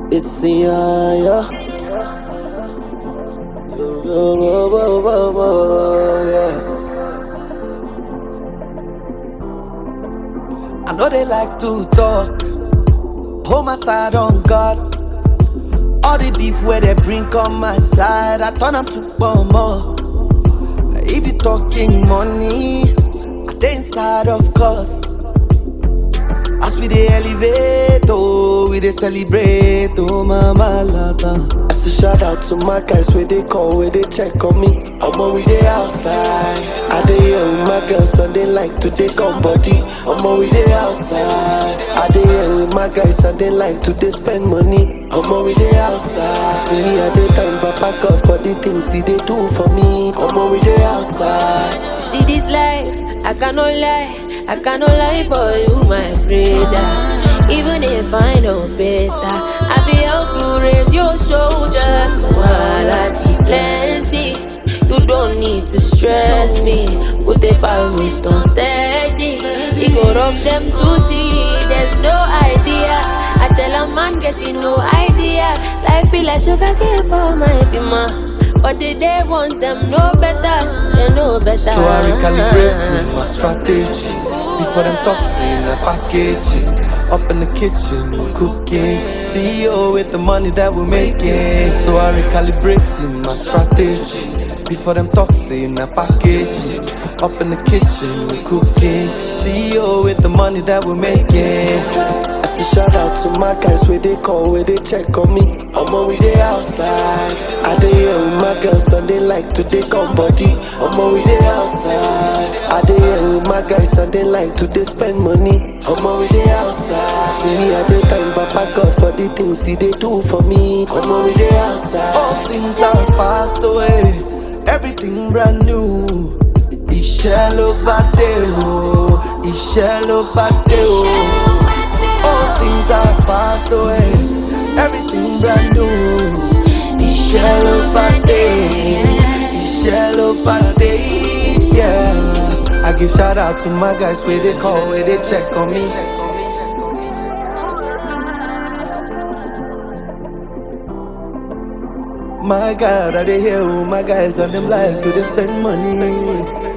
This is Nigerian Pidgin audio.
It's in ya, yeah. Yo, yo, wo, wo, wo, wo, yeah. I know they like to talk. Hold my side on God. All the beef where they bring on my side, I turn them to bomber. If you talking money, I dey inside of course. As we dey elevate, oh, we dey celebrate, oh, mama lata. I say shout out to my guys where they call, where they check on me. Omo, we dey outside. I dey here with my girls and they like to take on body. Omo, we dey outside. I dey here with my guys and they like to dey spend money. Omo, we dey outside. See me at the time, Papa God for the things he dey do for me. Omo, we dey outside. You see this life, I cannot lie, I cannot lie for you, my brother. Even if I know better, I be help you raise your shoulder. Quality plenty. You don't need to stress me. Put the power on steady. You go rub them to see. There's no idea. I tell a man getting no idea. Life be like sugar cane for my bima. But the day ones them know better. They know better. So I recalibrate my strategy Before them toxin the packaging Up in the kitchen, we cooking CEO with the money that we're making So I recalibrate my strategy Before them toxin the packaging Up in the kitchen, we cooking CEO with the money that we're making I say shout out to my guys where they call, where they check on me Omo, we dey outside I dey here with my girls and they like to take on body Omo, we dey outside I dey here with my guys and they like to dey spend money Omo, we dey outside See me at the time, Papa God for the things he dey do for me Omo, we dey outside All things have passed away Everything brand new Iṣẹ́ ló bá dé o Iṣẹ́ ló bá dé o All things have passed away Everything brand new Iṣẹ́ ló bá dé Iṣẹ́ ló bá dé Yeah I give shout out to my guys where they call, where they check on me My God, I dey here with my guys and them like to dey spend money